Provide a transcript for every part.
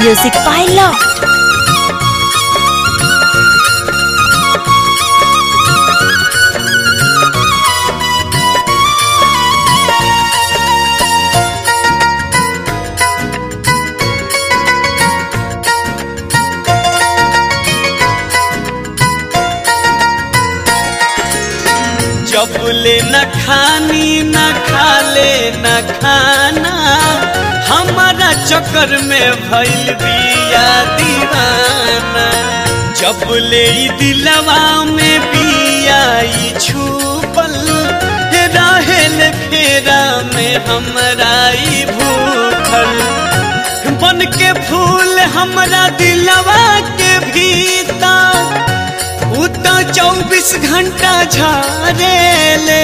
Music by Love. जब ले न खानी न खाले न खाना हमारा चक्कर में भइल बिया दीवाना जब ले ई दिलवा में बिया ई छुपल रहेल फेरा में हमरा ई भूखल बन के फूल हमरा दिलवा के भीतर उ त चौबीस घंटा झारेले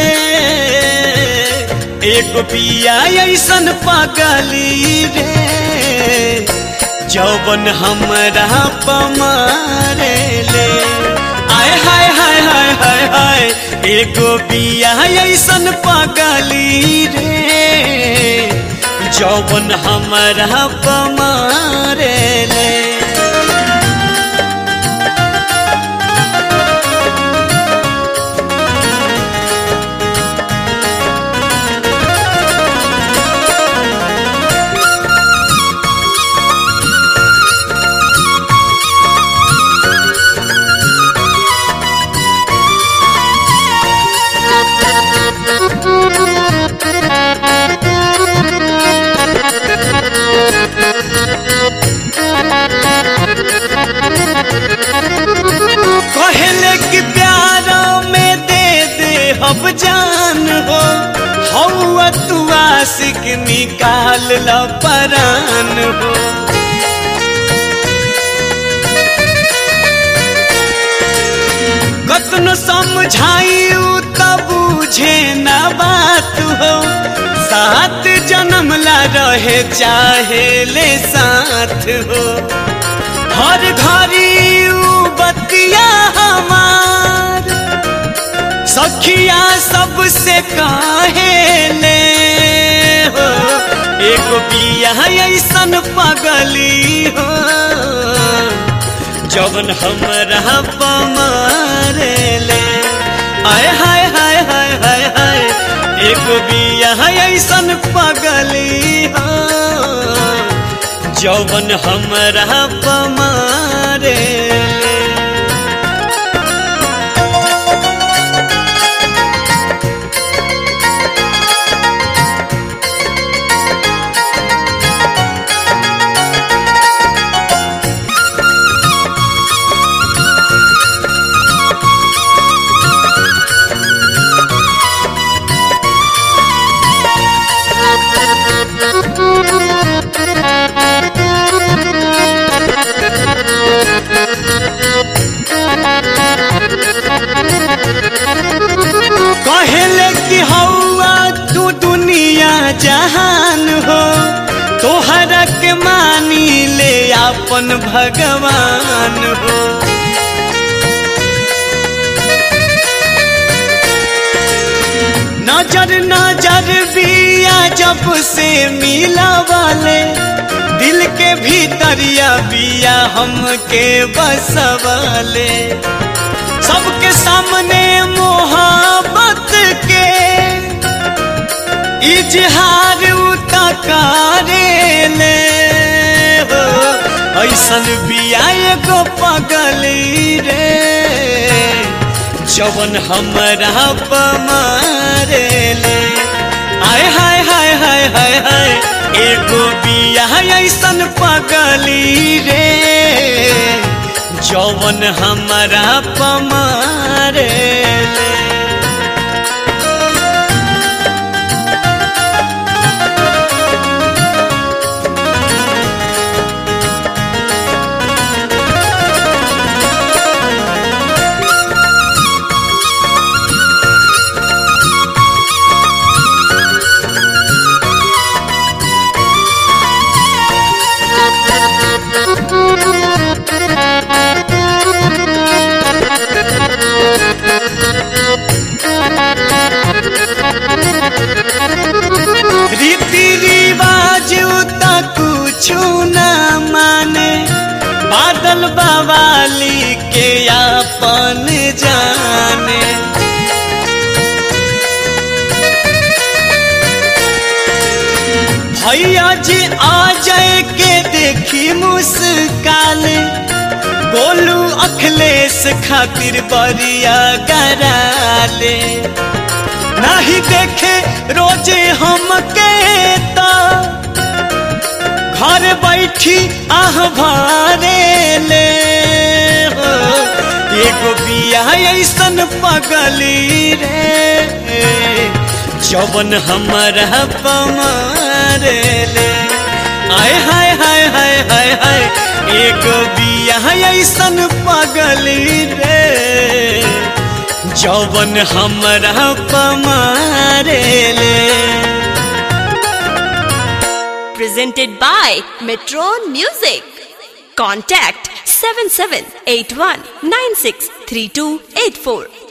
एगो पिया ऐसन पागली रे जौवन हमरा पमारेले आय हाय हाय हाय हाय हाय एगो पिया ऐसन पागली रे जौवन हमरा पमारेले कहले कि प्यार में दे दे हब जान हो हौआ तू आशिक निकाल ल परान हो कतनो समझाई उ त बुझे ना बात हो सात जन्म ला रहे चाहे ले साथ हो हर घड़ी उ बतिया हमार सखिया सबसे काहेले हो एगो बिया ऐसन पगली हो जवन हमरा पमारेले आय हाय हाय हाय हाय हाय एगो बिया ऐसन पगली हो जौवन हमरा पमारे कहले कि हौआ तू दुनिया जहान हो तोहरा के मानी ले अपन भगवान हो नजर नजर बिया जब से मिला वाले दिल के भीतरिया बिया हमके बसवाले सबके सामने मोहब्बत के इजहार उतकारेले हो ऐसन बिया एगो पगली रे जवन हमरा पमारेले आय हाय हाय हाय हाय हाय एगो बिया ऐसन पगली रे जौवन हमरा पमारे Thank you. के आपन जाने भैया जी आ जाए के देखी मुस्कान गोलू अखलेस खातिर बरिया कराले नहीं देखे रोजे हम के तो घर बैठी आह भारे ले हो एगो बिया ऐसन पगली रे जवन हमारा पमारे ले आय हाय हाय हाय हाय हाय एगो बिया ऐसन पगली रे जवन हमरा पमारे ले Presented by Metron Music. Contact 7781963284.